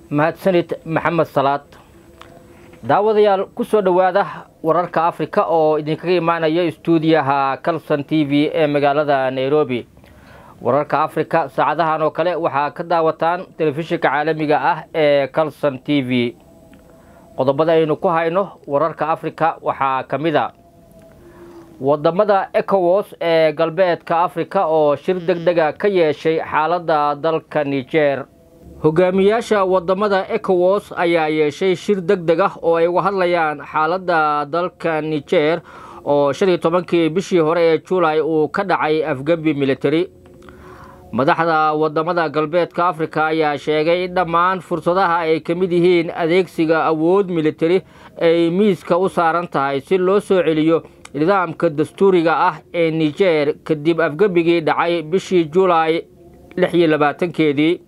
mahadsanid maxamed salaad daawadayaal ku soo dhowaada wararka afrika oo idinkaga imaanaya istuudiyaha calson t v ee magaalada nairobi wararka afrika saacadahan oo kale waxaa ka daawataan telefishinka caalamiga ah ee calson t v qodobada aynu ku hayno wararka afrika waxaa ka mid a wadamada ecowas ee galbeedka afrika oo shir deg dega ka yeeshay xaaladda dalka niger hogaamiyaasha wadamada ecowas ayaa yeeshay shir deg deg ah oo ay uga hadlayaan xaaladda dalka niger oo shan iyo tobankii bishii hore ee julay uu ka dhacay afgembi military madaxda wadamada galbeedka afrika ayaa sheegay in dhammaan fursadaha ay ka mid yihiin adeegsiga awood militari ay miiska u saaran tahay si loo soo celiyo nidaamka dastuuriga ah ee niger kadib afgembigii dhacay bishii julaay lix iyo labaatankeedii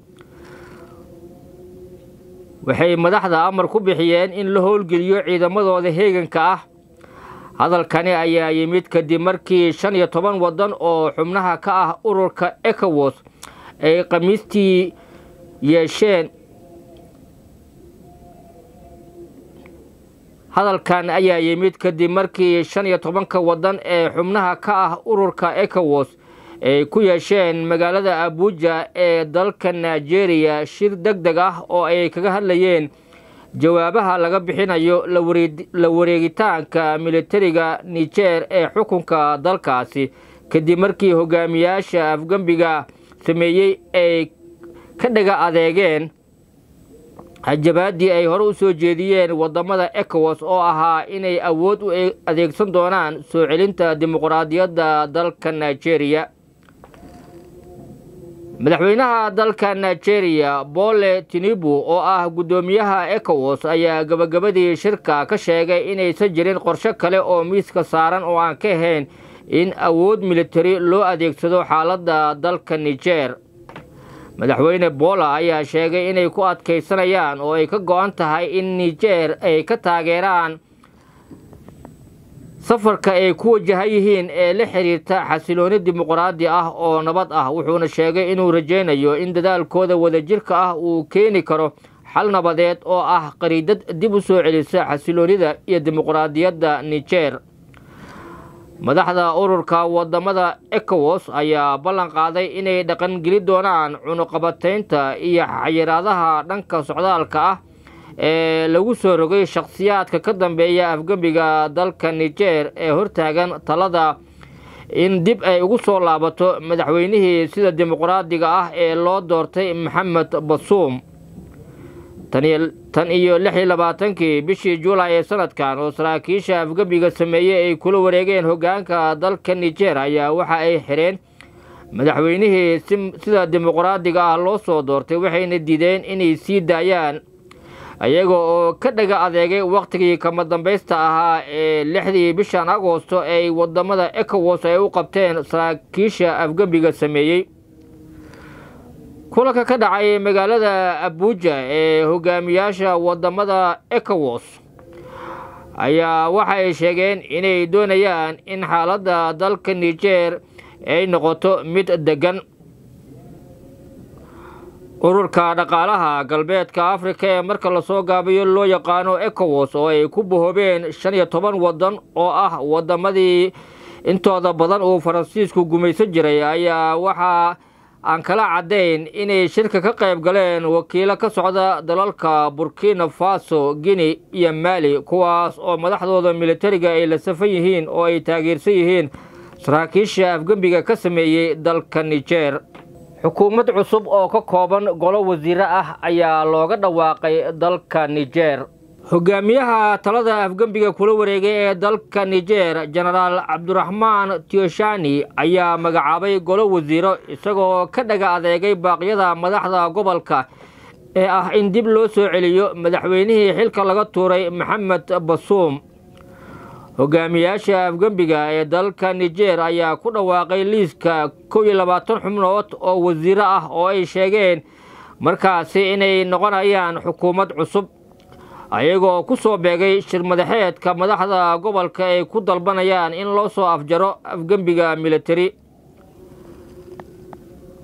waxay madaxda amar ku bixiyeen in la howlgeliyo ciidamadooda heeganka ah hadalkani ayaa yimid kadib markii shan iyo toban waddan oo xubnaha ka ah ururka ecowas ay khamiistii yeesheen hadalkan ayaa yimid kadib markii shan iyo tobanka waddan ee xubnaha ka ah ururka ecowas ay ku yeesheen magaalada abuja ee dalka nigeria shir deg deg ah oo ay kaga hadlayeen jawaabaha laga bixinayo la wareegitaanka militariga niger ee xukunka dalkaasi kadib markii hogaamiyaasha afgembiga sameeyey ay ka dhaga adeegeen hajabaadii ay hore u soo jeediyeen wadamada ecowas oo ahaa inay awood u adeegsan doonaan soo celinta dimuqraadiyadda dalka nigeria madaxweynaha dalka nigeria bole tinibu oo ah guddoomiyaha ecowas ayaa gabagabadii shirka ka sheegay inaysan jirin qorsho kale oo miiska saaran oo aan ka ahayn in awood militari loo adeegsado xaaladda dalka niger madaxweyne bola ayaa sheegay inay ku adkaysanayaan oo ay ka go-an tahay in niger ay ka taageeraan safarka ay ku wajahan yihiin ee la xiriirta xasilooni dimuqraadi ah oo nabad ah wuxuuna sheegay inuu rajaynayo in dadaalkooda wadajirka ah uu keeni karo xal nabadeed oo ah qariidad dib u soo celisa xasiloonida iyo dimuqraadiyadda niger madaxda ururka wadamada ecowas ayaa ballan qaaday inay dhaqangeli doonaan cunuqabataynta iyo xayiraadaha dhanka socdaalka ah ee lagu soo rogay shakhsiyaadka ka dambeeya afgembiga dalka niger ee hortaagan talada in dib ay ugu soo laabato madaxweynihii sida dimuqraadiga ah ee loo doortay maxamed basuum tan iyo lix iyo labaatankii bishii juulay ee sanadkan oo saraakiisha afgembiga sameeyey ay kula wareegeen hogaanka dalka niger ayaa waxa ay xireen madaxweynihii sida dimuqraadiga ah loo soo doortay waxayna diideen inay sii daayaan iyaga oo ka dhaga adeegay wakhtigii kama dambaysta ahaa ee lixdii bishan agoosto ay wadamada ecowas ay u qabteen saraakiisha afgembiga sameeyey kulanka ka dhacay magaalada abuja ee hogaamiyaasha wadamada ecowas ayaa waxa ay sheegeen inay doonayaan in xaaladda dalka niger ay noqoto mid degan ururka dhaqaalaha galbeedka afrika ee marka lasoo gaabiyo loo yaqaano ecowas oo ay ku bahoobeen shan iyo toban waddan oo ah wadamadii intooda badan uu faransiisku gumaysan jiray ayaa waxaa aan kala caddayn inay shirka ka qayb galeen wakiilo ka socda dalalka burkina faso guinea iyo mali kuwaas oo madaxdooda militariga ay la safan yihiin oo ay taageersan yihiin saraakiisha afgembiga ka sameeyey dalka niger xukuumad cusub oo ka kooban golo wasiire ah ayaa looga dhawaaqay dalka niger hogaamiyaha talada afgembiga kula wareegay ee dalka niger jenaraal cabdiraxmaan tioshani ayaa magacaabay golo wasiiro isagoo ka dhaga adeegay baaqyada madaxda gobolka ee ah in dib loo soo celiyo madaxweynihii xilka laga tuuray maxamed basuum hogaamiyaasha afgembiga ee dalka niger ayaa ku dhawaaqay liiska kow iyo labaatan xubnood oo wasiiro ah oo ay sheegeen markaasi inay noqonayaan xukuumad cusub ayagoo ku soo beegay shir madaxeedka madaxda gobolka ay ku dalbanayaan in loo soo afjaro afgembiga militari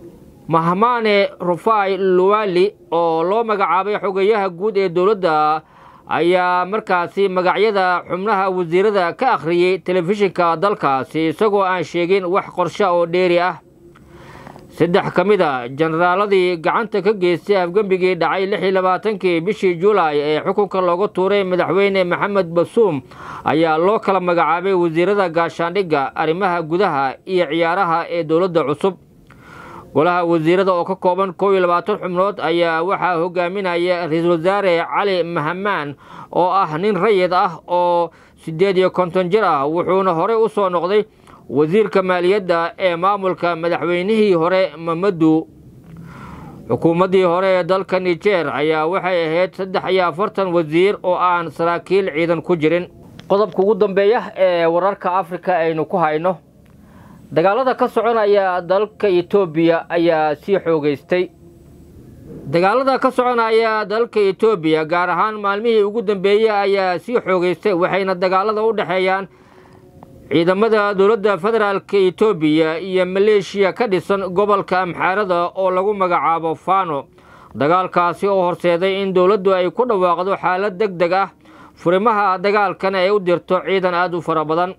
mahmane rufai luwali oo loo magacaabay xogeyaha guud ee dowladda ayaa markaasi magacyada xubnaha wasiirada ka akhriyey telefishinka dalkaasi isagoo aan sheegin wax qorshe oo dheeri ah saddex ka mid a jenaraaladii gacanta ka geystay afgembigii dhacay lix iyo labaatankii bishii julaay ee xukunka looga tuuray madaxweyne maxamed basuum ayaa loo kala magacaabay wasiirada gaashaandhigga arrimaha gudaha iyo ciyaaraha ee dowladda cusub golaha wasiirada oo ka kooban kow iyo labaatan xubnood ayaa waxaa hogaaminaya ra-iisul wasaare cali mahamaan oo ah nin rayid ah oo siddeed iyo konton jir ah wuxuuna horey u soo noqday wasiirka maaliyadda ee maamulka madaxweynihii hore mamadu xukuumaddii hore ee dalka nijer ayaa waxay ahayd saddex iyo afartan wasiir oo aan saraakiil ciidan ku jirin qodobka ugu dambeeya ee wararka afrika aynu ku hayno dagaalada ka soconaya dalka etoobiya ayaa sii xoogeystay dagaalada ka soconaya dalka etoobiya gaar ahaan maalmihii ugu dambeeyey ayaa sii xoogeystay waxayna dagaalada u dhexeeyaan ciidamada dowladda federaalka etoobiya iyo maleeshiya ka dhisan gobolka amxaarada oo lagu magacaabo fano dagaalkaasi oo horseeday in dowladdu ay ku dhawaaqdo xaalad deg deg ah furimaha dagaalkana ay u dirto ciidan aada u fara badan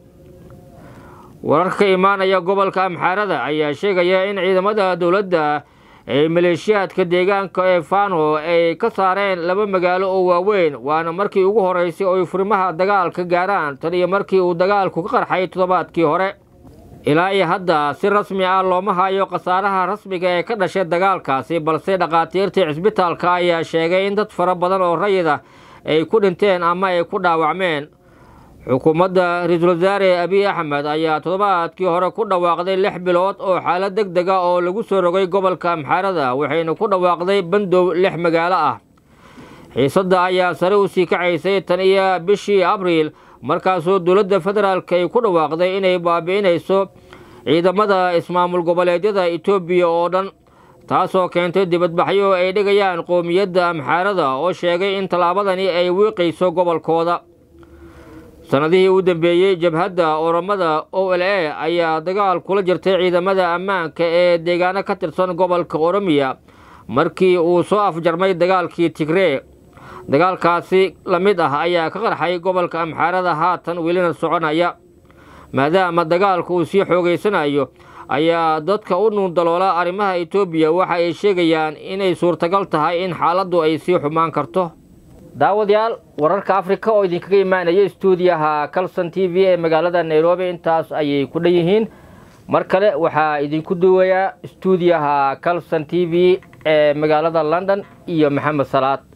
wararka ka imaanaya gobolka amxaarada ayaa sheegaya in ciidamada dowladda ee maleeshiyaadka deegaanka ee fano ay ka saareen laba magaalo oo waaweyn waana markii ugu horeysay oo ay furimaha dagaalka gaaraan tan iyo markii uu dagaalku ka qarxay toddobaadkii hore ilaa iyo hadda si rasmi ah looma hayo khasaaraha rasmiga ee ka dhashay dagaalkaasi balse dhakhaatiirtii cisbitaalka ayaa sheegay in dad fara badan oo rayid ah ay ku dhinteen ama ay ku dhaawacmeen xukuumadda ra-iisul wasaare abiy axmed ayaa toddobaadkii hore ku dhawaaqday lix bilood oo xaalad deg deg a oo lagu soo rogay gobolka amxaarada waxayna ku dhawaaqday bandow lix magaalo ah xiisadda ayaa sare u sii kacaysay tan iyo bishii abriil markaasoo dowladda federaalk ay ku dhawaaqday inay baabi'inayso ciidamada ismaamul goboleedyada etoobiya oo dhan taasoo keentay dibadbaxyo ay dhigayaan qowmiyadda amxaarada oo sheegay in tallaabadani ay wiiqayso gobolkooda sanadihii u dambeeyey jabhadda oramada o l a ayaa dagaal kula jirtay ciidamada ammaanka ee deegaano ka tirsan gobolka oromiya markii uu soo afjarmay dagaalkii tigree dagaalkaasi la mid ah ayaa ka qarxay gobolka amxaarada haatan welina soconaya maadaama dagaalka uu sii xoogeysanayo ayaa dadka u nuundaloola arrimaha etoobiya waxa ay sheegayaan inay suurtagal tahay in xaaladdu ay sii xumaan karto daawadayaal wararka afrika oo idinkaga imaanaya stuudiyaha calson t v ee magaalada nairobi intaas ayay ku dhan yihiin mar kale waxaa idinku duwayaa stuudiyaha calson t v ee magaalada london iyo maxamed salaad